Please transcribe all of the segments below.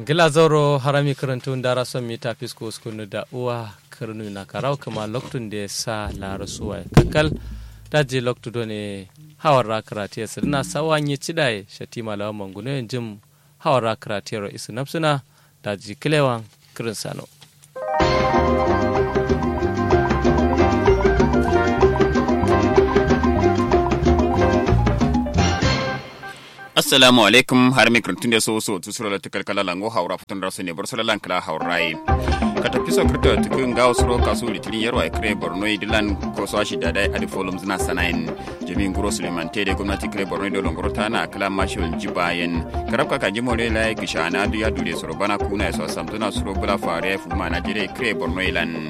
gila zauro harami karantun dara son mita fisko skunu da uwa karnu na karau kuma loktun da sa lara suwa kakal daji loktu do ne hawar rakarati ya sirna sawan yi cidai shatima lawan manguno jim hawar rakarati ya isu nafsuna daji kilewan kirin sano assalamu alaikum har mi kirtun da so so tu sura ta kalkala lango haura futun rasu ne bar sura lankala haurai ka tafi so kirta tukun ga suro kasu litirin yarwa kire borno idilan ko so shi da dai adi folum zina sanayin jami'in guro suleiman tede gwamnati kire borno da longoro ta na kala mashil jibayen karab ka kanji more lai kishana du ya dure suro bana kuna so samtuna suro bula fare fu ma najire kire borno ilan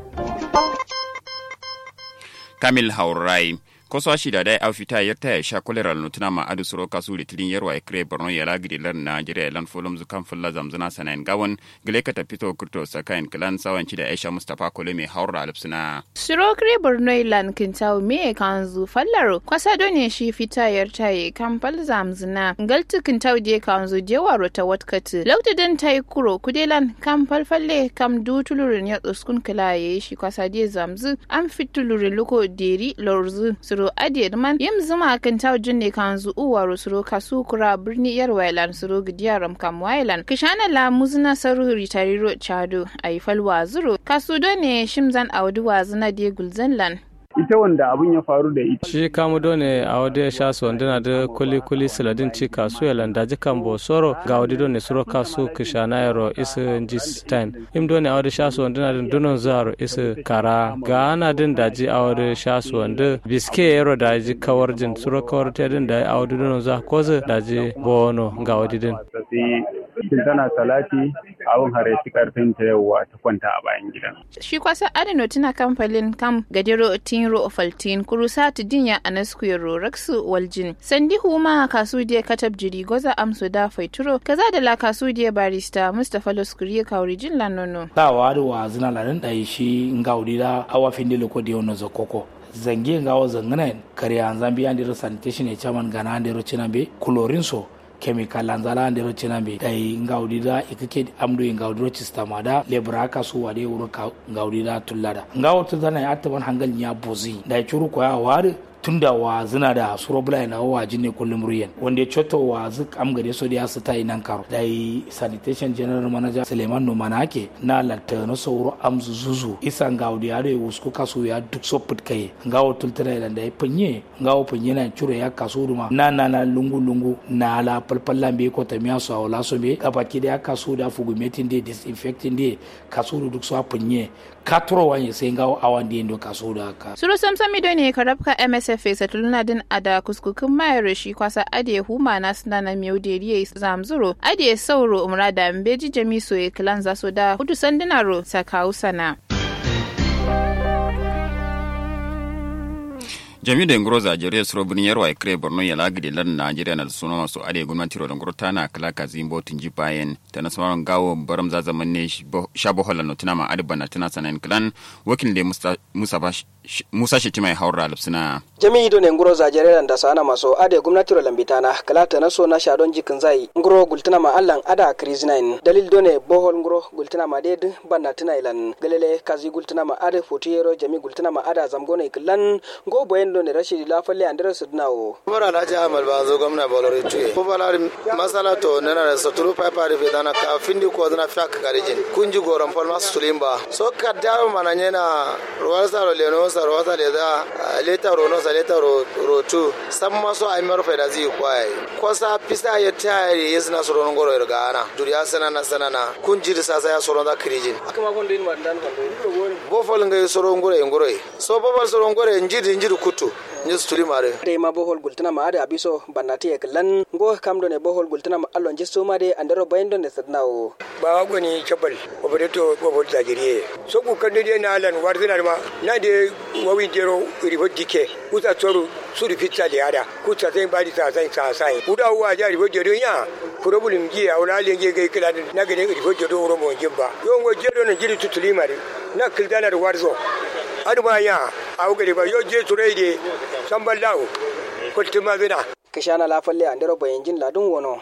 kamil haurai koso shida dai au fita yarta ya sha kolera nutuna ma adu suro kasu litilin yarwa ya kire borno ya lagidi lan na jira lan folum zukan fulla zamzuna sanayin gawon gile ka tafi to kurto sakayin kilan sawanci da aisha mustapha kole mai haura alipsuna. suro kire borno ilan kintawo me kan zu fallaro kwasa ne shi fita yarta ya kan fal zamzuna galtu kintawo je kan zu je waro ta watkati lauta dan ta yi kuro kudelan kan falfalle kam du tulurin ya tsuskun kila ya yi shi kwasa je zamzu an fitulurin luko deri lorzu suro adiyar man yim zuma kan taujin ne kan zu uwa suro kasu kura birni yar wailan suro gidiya ram kam wailan kishana la muzna saru ritariro chado ayi falwa zuro kasu do ne shimzan awdu wazna de gulzanlan ita wanda abin ya faru da ita. Shi kamu ne a wadda ya sha su wanda da kuli kuli siladin ci kasu ya landa ji kan bosoro ga wadda ne suro kasu kishana yaro isa jistain. Im ne a wadda sha su wanda da dunon zaro isa kara ga ana din daji a wadda sha su wanda biske yaro daji kawar jin suro kawar ta din da a wadda dunon za ko zai daji bono ga wadda din. Shin tana salati abin hare shi karfin ta yauwa ta kwanta a bayan gidan. Shi kwasa adino tuna kamfalin kam gadiro tin ro faltin kurusa tu dinya anasku ro raksu waljin sandi huma kasu die katab jiri goza amsu da faituro kaza da la kasu die barista mustafa loskuri kawri jin lanono ta wadu wa zina lanin dai shi ngaudi da awa finde loko de ono zokoko zangi ngawo zangana kare an zambi andiro sanitation e chairman gana andiro chinambe kulorin so chemical anzala ndero chinambe dai ngaudida ikake amdo ngaudiro chistama da lebra ka su wade wuro ka ngaudida tullada ngawo tudana ya taban hangal nya bozi dai churu ko ya wari tunda wa zina da suro bula na wa jinne kullum ruyan wanda ya coto wa zuk am gade so da su tayi nan karo dai sanitation general manager Suleiman Numanake na latta no sauro am zuzu isa ngawdi ya da wusku kaso ya duk so put kai ngawo tultara da dai panye ngawo panye na chure ya kaso duma na na na lungu lungu na la palpalla be ko ta miya so la so be kapa kide ya kaso da fugumetin de disinfecting de kaso duk so panye katro wanye sai ngawo awan de ndo kaso da ka suro samsami do ne karabka MSF fesa tuluna din ada kuskukin mayar shi kwasa ade huma na suna na miyau deriye zamzuro ade sauro umrada mbeji jami soye kilan zaso da hudu sandinaro sakawu sana. jami'u da ngoro za jere suro bin yarwa kire borno ya lagide lan najeriya na suna masu ade gwamnati ro ngoro tana kala ka zimbo tinji bayan ta na sauran gawo baram za zaman ne shabo hola no tana ma adba na tana sanan klan wakil da musa ba musa shi mai haura alfsina jami'i do ne ngoro za jere da sana maso ade gwamnati ro lambitana kala ta na so na shadon jikin zai ngoro gultana ma allan ada krizinain dalil do ne bohol ngoro gultana ma ded banna tana ilan galele kazi gultana ma ade fotiyero jami gultana ma ada zamgone klan go boyen do ne rashidi lafalle andere sudnawo mara alhaji ahmad banzo gwamna bolore tuye ko balar masala to nana da saturu pipa da fe dana ka findi ko dana fiak karijin kunji goron pol mas sulimba so ka dawo mana nyena ruwasa ro leno sa ruwasa le da leta ro no sa leta ro ro tu samma so ay maro fe da zi kwai ko sa pisa ya tayari yesna so ron goro ga ana duriya sana na sana na kunji da sasa ya so ron da karijin akama kon din mandan kon bo fol ngai so ron gore ngore so bo so ron gore njidi njidi kutu nyes tuli mare de ma bohol gultana ma ade abiso bannati e klan go kamdo ne bohol gultana ma allon jesto ma de andaro bayndo ne sadnawo ba goni chabal o bade to bo bol tajiriye so ku kande de na alan warzina ma na de wawi jero ribo dike uta toru suri fitta de ada kuta sai badi ta sai sa sai uda wa ja ribo jero ya problem ji a wala le ge ge kila na ge ribo jero ro mo jibba yo ngo jero ne jiri tutuli mare na kildana da warzo aduma ya a wugare ba yo je turai de sambal lawo kultuma zina kishana lafalle andaro bayanjin ladun wono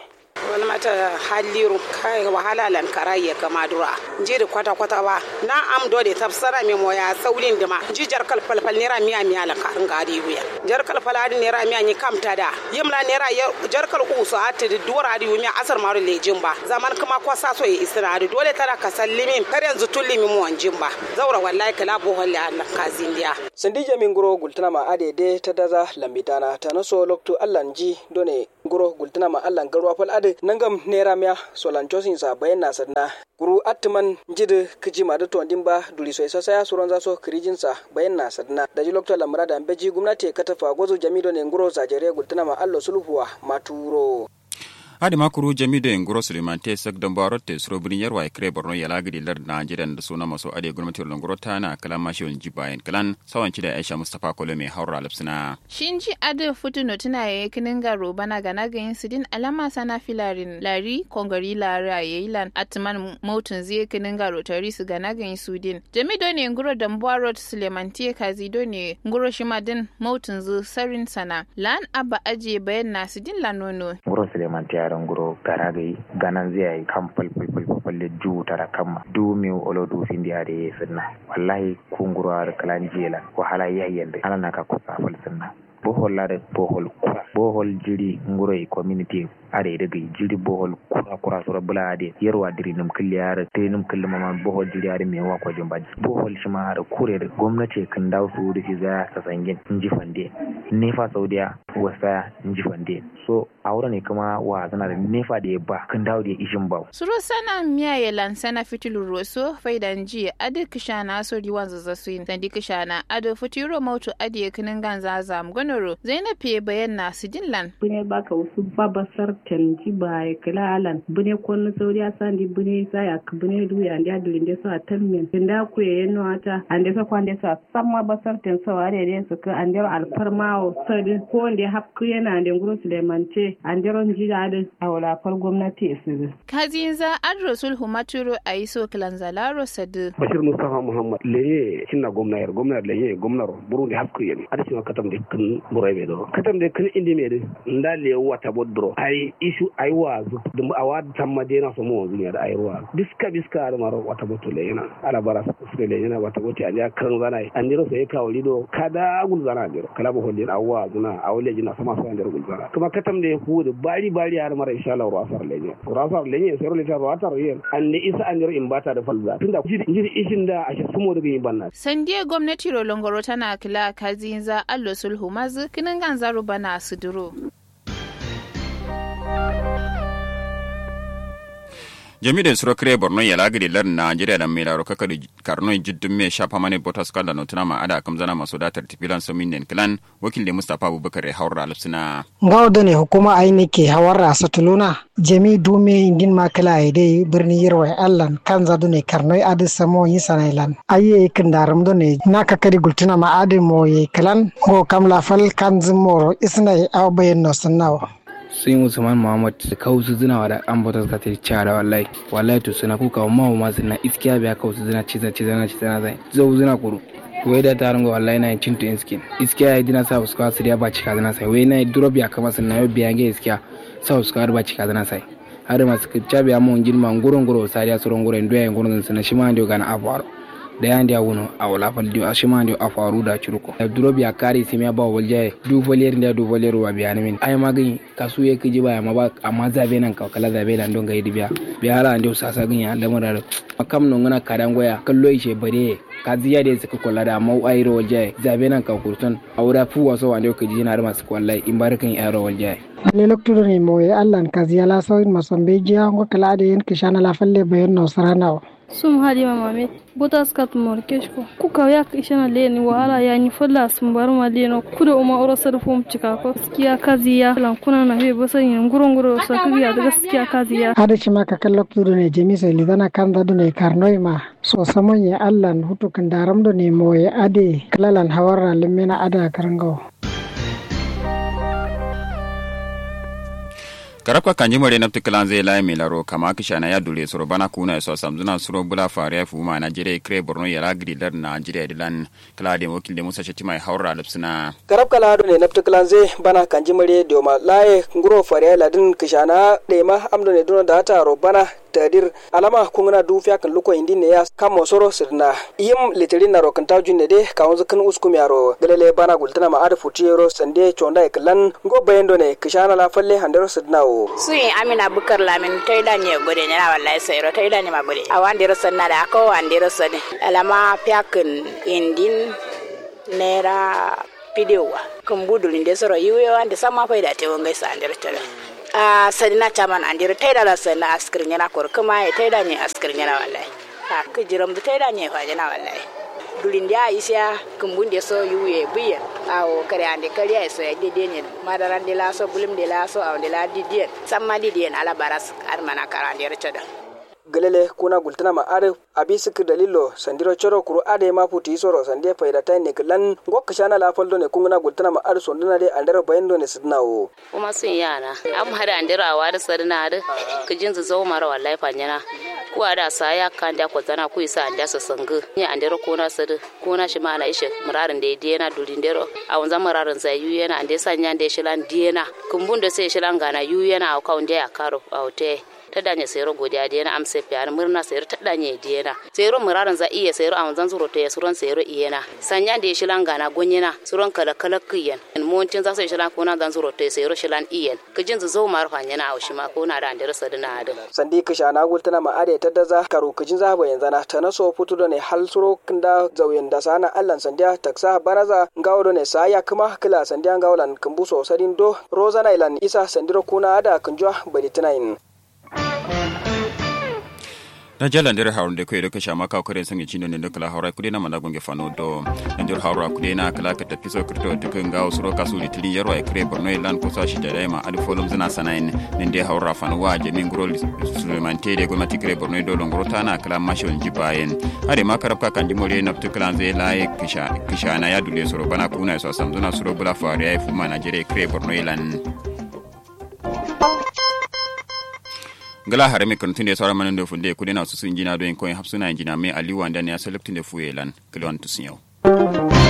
wani mata halliru kai wahala lan karai ya kama dura jiri kwata kwata ba na am do de tafsara me moya saulin dima ji jar kal fal fal nera miya miya lan karin gari wuya jar kal fal adi nera miya ni kamta da yimla nera jar kal usu ati dura adi miya asar maru lejin ba zaman kuma kwa sa so ya isra adi dole tara ka sallimin kar yanzu tullimi mu wanjin ba zaura wallahi kala bo holle Allah kazin dia sandija min guro gultana ma ade de ta daza lambitana ta naso lokto allan ji done guro gultana ma allan garwa fal ade nangam nera miya solan chosin sa bayan na sadna guru atman jide kiji ma da tondin ba duri so isa saya suron zaso kirijin sa bayan na sadna da ji lokto lamra da beji gwamnati katafa gozo jami done guro zajere gultana ma allo sulhuwa maturo adi makuru jami da ngoro suleiman te sak don baro te suro birin yarwa ya kire borno ya lagidi lar najeriya da suna maso ade gwamnati da ngoro ta na kalan mashi wani jibayen kalan sawan ci da aisha mustapha kolo mai haura lapsina shinji ade futuno tuna ya kinin garo bana gana ga yin sidin alama sana filarin lari kongari lara ya yi lan atman mautun zai kinin garo tari su gana ga yin sudin jami do ne ngoro da mbaro suleiman te kazi do ne ngoro shimadin mautun zu sarin sana lan abba aje bayan na sidin lanono ngoro suleiman te yaran guro garagai ganan zai yi kan falfalfal falle ju tara kama du mi olo du sindi ade sunna wallahi kunguro ar kalan jela wahala yayyande ala naka ko safal sunna bohol lade bohol kura bohol jiri nguro e community are daga jiri bohol kura kura sura bula ade yarwa diri num killi yare te num killi mama bohol jiri are me wa ko jumba bohol shi ma har kure da gwamnati kan dawo su da shi za ta sangin inji fande nefa saudiya wasa inji fande so aure ne kuma wa zana da nefa da ya ba kan dawo da ishin ba suro sana miya ya lansana fitilu roso faidan ji ade kishana so riwan zazzasuin sandi kishana ade fitiro mautu ade kinin ganza zam gonoro zainab ye bayan na sidinlan bune baka wasu babasar tanji ba ya kila alan bune kwanu sauri a sandi bune saya ka bune duya andi adu inde so a tammen inda ku ye no ata ande so kwande so samma basar ten so are de so ka ande alfarmawo so de ko ande hapku yana ande nguro sulemante ande ron jiga ade awala far gwamnati isiru kazinza adrosul humaturo aiso kilanzalaro sadu bashir mustafa muhammad leye cinna gwamna yar gwamna leye gwamna burundi hapku yen ade cima katam de kan buroy do katam de kan indi mede nda le wata bodro ay isu ay wazu dum awad tamma de na so mo zunya da ay ruwa biska biska ar maro wata boto le yana ala bara su le yana wata boti anja kan zana ay andiro so e kawli do kada gul zana andiro kala bo hollin awwa zuna awle jina sama so andiro gul zana kuma katam de hude bari bari ar mara insha Allah ruwa sar le ne ruwa sar le ne so le ta ruwa tar yen ande isa andiro imbata da falza tunda jiri ishin da ashe sumo daga yin banna sandiye gwamnati rolongoro tana kila kazinza allo sulhu mazu kinan ganzaro bana suduro jami'in suro kire borno ya lagiri lar najeriya da mai laro kaka da karno jiddin mai shafa mani botas kala notuna ma ada kam zana masu datar tifilan somin den kilan wakil da mustapha abubakar haura alfsina gawo ne hukuma aini ke hawar rasa tuluna jami dume indin makala ya dai birni yarwa allan kan zadu ne karnoi adi samo yi sanailan ayi kin daram do ne na kakari gultuna ma adi mo ye kilan go kam lafal kan zimoro isna aw bayan no sannawa sun usman muhammad da kausu zina wa da an bata suka ta cara wallahi wallahi to suna kuka ma ma suna iskiya biya kausu zina ciza ciza na ciza na zai zau zina kuru wai da ta rango wallahi na cin to inskin iskiya ya dina sa uska su ya ba cika zina sai wai na drop ya kama sun na yau biya ge iskiya sa uska ba cika zina sai har masu kicca biya mun girma ngurun nguro sai ya suron nguro ndo ya ngurun suna shi ma ndio gana afaro da yan dia wuno a wala fal dio ashima ndio a faru da churuko da duro biya kare sai me ba walje du volier ndia du volier wa biya min ay magin kasu ye kiji ba ma ba amma zabe nan ka kala zabe lan don ga yidi biya biya hala ndio sasa gin ya da mura makam no ngana kadan goya kallo ishe bare ka ziya da suka kula da mau ayro walje zabe nan ka kurtun awura fu waso wa ndio kiji na masu kwallai in barkan ayro walje le loktudo ni mo e allan kaziya la sawin masombe jiya ngo kala de yen kishana la falle bayan no saranawa sum halima mamet botas kat morkeshko kuka yak ishana leni wahala yani falla sumbar ma leno kuda uma oro sar fum cika ko gaskiya kaziya lan kuna na he bosan yin gurun guro so kiya da gaskiya kaziya hada shi maka kan loktudo ne jemi sai lidana kan da ne karnoi ma so samon ya allan hutu kan daram do ne mo ya ade kalalan hawarra limena ada karangawo karabka kanji mare nafti kilan zai lai milaro kama kishana ya dule suro bana kuna so samzuna suro bula fare fu ma Nigeria kre Borno ya lagri dar Nigeria dilan kala de wakil de Musa Shetima haura lipsina garab kala do ne nafti kilan zai bana kanji mare do ma laye nguro fare ladin kishana de ma amdo ne dono da ta ro bana tadir alama kungna du fya kan luko indi ne ya kamo soro sirna yim litirin na rokan ta junne de ka wanzu kan uskum yaro galele bana gultana ma ada futiyero sande chonda e klan go bayendo ne kishana la falle handero sirna o suyi amina bukar lamin toida ne gode ne na wallahi sayro toida ne ma gode a wandiro sanna da ko wandiro sane alama fyakin indin nera pidewa kan budulin de soro yiwe wande sama faida te wonga sa andiro tala a sadina chaman andiro taida la sana askir nyana kor kuma ya taida ne askir nyana wallahi ha kijiram da taida ne fa jana wallahi dulin dia isya kumbun de so yuye biya awo kare ande kare so ya dede ne madaran de la so bulim de la so aw de la didien samma didien ala baras armana karande rechada galele kuna gultana ma are abi sik dalilo sandiro choro kuru ade ma puti soro sande faida tay ne klan gokka shana la faldo ne kungna gultana ma are sonduna de andara bayendo ne sidna o kuma sun yana am hada andira wa da sadna da kijin zu zo mara wallahi fanyana ku ada sa ya kan da ko zana ku isa anda so sangu ni andira ko na sadu ko na shi ma na ishe murarin da de na dulin dero a wanzan murarin sai yu yana ande sanya da shi lan diena kumbun da sai shi lan gana yu yana a kaunde ya karo a hote ta danye sayro godiya da yana amsa fiyar murna sayro ta danye diyana sayro muraran za iya sayro a wanzan zuro ta suron sayro iyana sanya da ya shilan gana gonyena suron kala kala kiyan montin za su yi shilan kona zan zuro ta sayro shilan iyan kijin zu zo mar fanyana a shima ko na da andira sadina da sandi kisha na gultana ma ade ta daza karo kijin za ba yanzu na ta naso futu da ne hal suro kinda zauyen da sana allan sandiya taksa baraza ngawo do ne sa ya kuma kila sandiya ngawolan kumbuso sadin do rozana ilan isa sandiro kuna ada kunjwa bari tinain na jala ndere hawrde ko edo kasha maka ko ren sangi chino ne kala hawra kude na mana gonge fano do ndir hawra kude na kala ka ta piso krito to kan ga usuro kasu li tilin yarwa e kre borno e lan ko sa shi da ma adi folum zina sanain nde hawra fano wa je min grol suleman tede go mati kre borno do longro tana kala mashon jibayen ade ma karab ka kanji mole na to kala ze la e kisha kisha na ya dule suro bana kuna so samduna suro bula fare ai fuma na jere kre borno e lan gala hare me kantunde sawra manan do funde kudena su sun jina do en koy hapsuna jina me aliwa ndane ya seleptinde fuyelan kilwan tusinyo